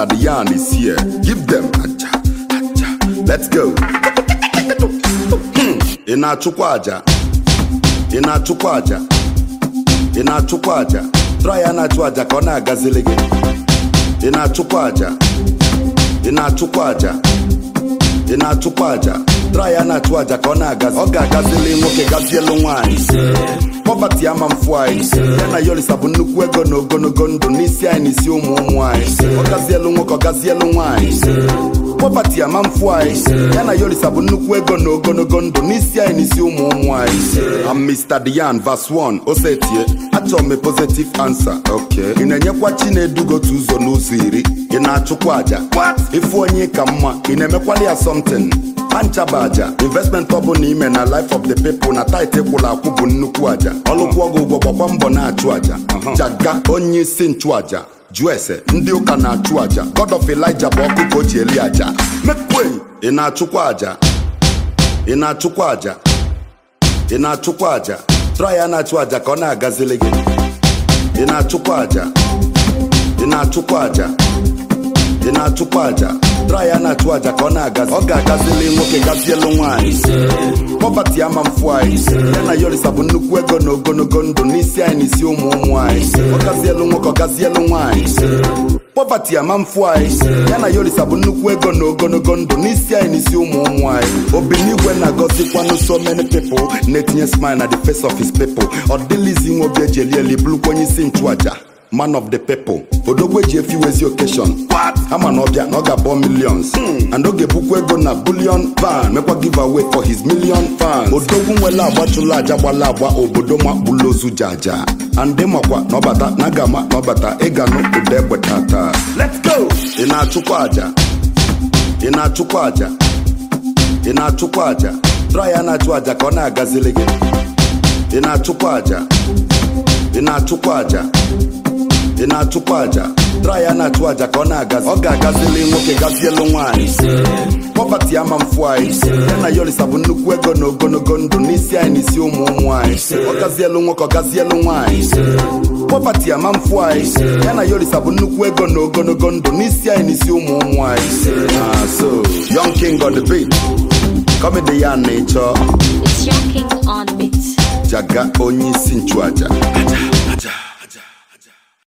Mr. Dion is here. Give them aja, aja. Let's go. Hmm. Ị na-achụkwa aja? Ị na-achụkwa aja? Ị na-achụkwa aja? Try ya na-achụ aja ka ọ na-agazili gị. Ị na-achụkwa aja? Ị na-achụkwa aja? Ị na-achụkwa aja? Try ya na-achụ aja ka ọ na-agazi. Ọ ga-agazili nwoke gazielu nwaanyị. Pọpati ama mfu anyị ya na Yorisa bụ nnukwu ego na ogologo ndụ n'isi anyị n'isi ụmụ ụmụ anyị ọ gazielu nwoke ọ gazielu nwaanyị pọpati ama mfu anyị ya na Yorisa bụ nnukwu ego na ogologo ndụ n'isi anyị n'isi ụmụ ụmụ anyị I'm Mr. Dian verse 1 osetie achọrọ m a positive answer okay ị na-enyekwa Chinedu otu ụzọ n'ụzọ iri ị na-achụkwa aja ịfụ onye ka mma ị na-emekwali ya something panchaba aja investment ọ bụla ime na life of the people na tit kwụrụ akwụ bụ nnukwu aja ọlụkwụ ọgwụ ụgwọ gbakwa mbọ na-achụ aja jaga onye isi nchụaja jụọ ese ndị ụka na-achụ aja god of elijah bụ ọkụ ka o ji eli aja mekwe ị na-achụkwa aja ị na-achụkwa aja ị na-achụkwa aja try ya na-achụ aja ka ọ na-agazili gị ị na-achụkwa aja ị na-achụkwa aja ị na-achụkwa aja try ya na-achụ aja ka ọ na-agazi ọ ga-agazili nwoke gazielu nwaanyị pọpati ama mfu anyị ya na Yorisa bụ nnukwu ego na ogologo ndụ n'isi anyị n'isi ụmụ ụmụ anyị ọ gazielu nwoke ọ gazielu nwaanyị pọpati ama mfu anyị ya na Yorisa bụ nnukwu ego na ogologo ndụ n'isi anyị n'isi ụmụ ụmụ anyị obinigwe na-agọzikwanụ so many people na-etinye smile na the face of his people ọ dịlizi nwe obi eji eli eli bụrụkwa onye isi nchụaja man of the people odogwu eji efi wezi occasion ama na ọbịa na ọ ga-abọ millions and oge bukwa ego na billion fan mekwa give away for his million fans odogwu nwere agbachụla aja gbala agba obodo makpụlụ ozu jaja and makwa na ọbata na agama na ọbata ịganụ ụda egbe tata let's go ị na-achụkwa aja ị na-achụkwa aja ị na-achụkwa aja try ya na-achụ aja ka ọ na-agazili gị ị na-achụkwa aja ị na-achụkwa aja ị na-achụkwa aja try ya na-achụ aja ka ọ na-agazi ọ ga-agazili nwoke gazielu nwaanyị pọpati ama mfu anyị ya na Yorisa bụ nnukwu ego na ogologo ndụ n'isi anyị n'isi ụmụ ụmụ anyị ọ gazielu nwoke ọ gazielu nwaanyị pọpati ama mfu anyị ya na Yorisa bụ nnukwu ego na ogologo ndụ n'isi anyị n'isi ụmụ ụmụ anyị Ah, so young king on the beat comedy ya na ịchọ It's your king on beat. jaga onye isi nchụaja